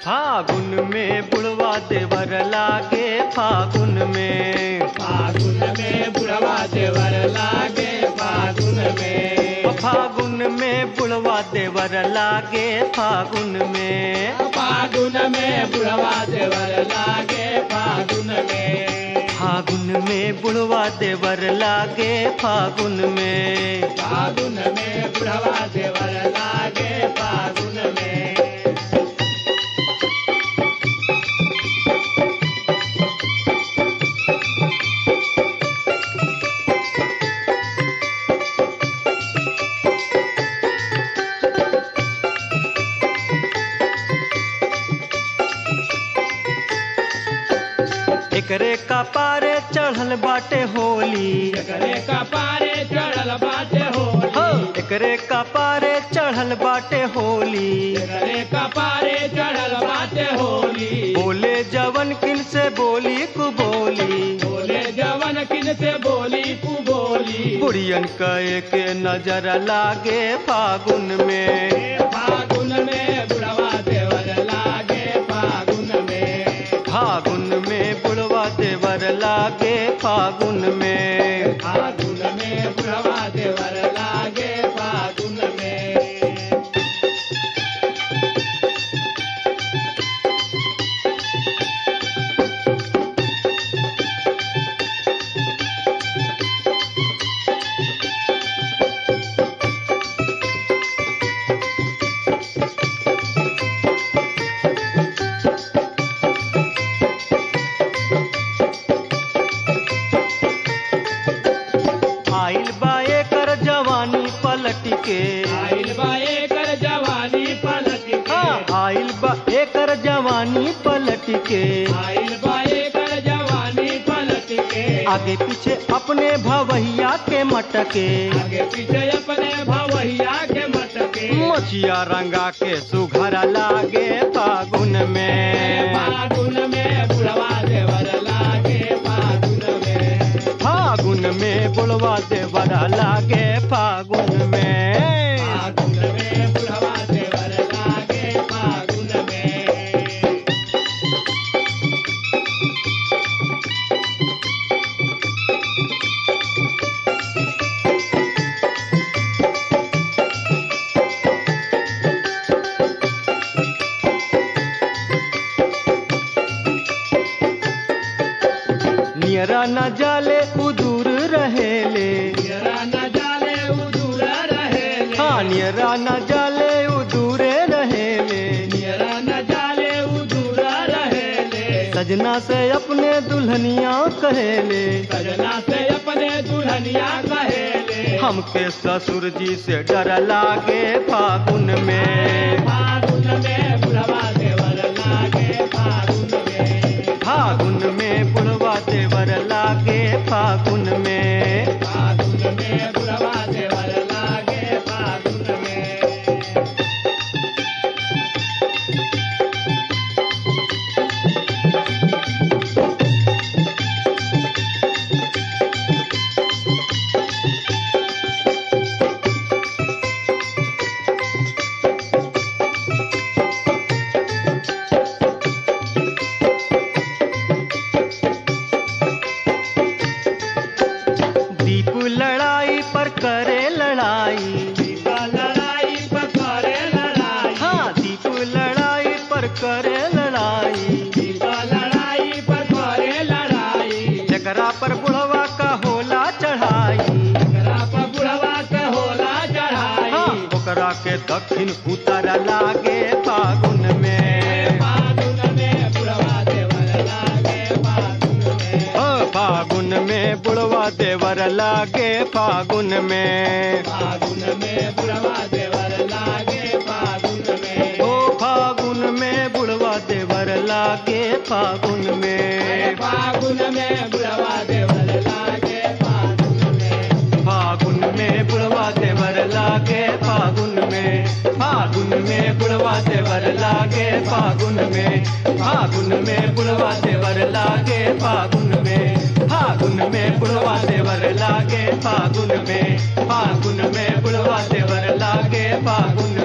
फागुन में बुढ़वा देवर लागे फागुन में फागुन में बुढ़वा देवर लागे फागुन में फागुन में बुढ़वा देवर लागे फागुन में फागुन में बुढ़वा देवर लागे फागुन में फागुन में बुढ़वा देवर लागे फागुन में फागुन में बुढ़वा देवर लागे फागुन में एकरे का पारे चढ़ल बाटे होली एकरे कपारे चढ़ल बाटे हो होली एकरे का पारे चढ़ल बाटे होली एकरे कपारे चढ़ल बाटे होली बोले जवन किन से बोली कु बोली बोले जवन किन से बोली कु बोली बुढ़ियन कहे के नजर लागे फागुन में फागुन में बुढ़वा देवर लागे फागुन में फागुन में बुढ़वा देवर लागे फागुन में फागुन में बुढ़वा देवर लागे फागुन में आइल बा एकर जवानी पलट के आइल बा एकर जवानी पलट के हाँ, आइल बा एकर जवानी पलट के आइल बा एकर जवानी पलट के आगे पीछे अपने भवैया के मटके आगे पीछे अपने भवैया के मटके मछिया रंगा के सुघर लागे फागुन में फागुन में बुढ़वा देवर लागे फागुन में फागुन में बुढ़वा देवर लागे फागुन में फागुन में बुढ़वा देवर लागे फागुन में नियरा न जाले उदूर रहेले जरा न जाले उदूर रहे हाँ नियरा न जाले उदूरे रहेले जरा न जाले उदूर रहे सजना से अपने दुल्हनिया कहेले सजना से अपने दुल्हनिया कहेले हमके ससुर जी से डर लागे फागुन में फागुन में बुढ़वा देवर लागे फागुन में फागुन में बुढ़वा देवर लागे फागुन में फागुन में बुढ़वा देवर लागे फागुन में दीप लड़ाई पर करे लड़ाई दीपा लड़ाई पकड़े लड़ाई हाँ दीप लड़ाई पर करे लड़ाई दीपा लड़ाई पकड़े लड़ाई जकरा पर बुढ़वा का होला चढ़ाई एकरा पर बुढ़वा के होला चढ़ाई हाँ ओकरा के दक्षिण उतर लागे फागुन में फागुन में बुढ़वा देवर लागे फागुन में ओ फागुन में बुढ़वा देवर लागे फागुन में फागुन में बुढ़वा देवर लागे फागुन में ओ फागुन में बुढ़वा देवर लागे फागुन में फागुन में बुढ़वा देवर लागे फागुन में फागुन में बुढ़वा देवर लागे फागुन में फागुन में बुढ़वा देवर लागे फागुन में फागुन में बुढ़वा देवर लागे फागुन में फागुन में बुढ़वा देवर लागे फागुन में फागुन में बुढ़वा देवर लागे फागुन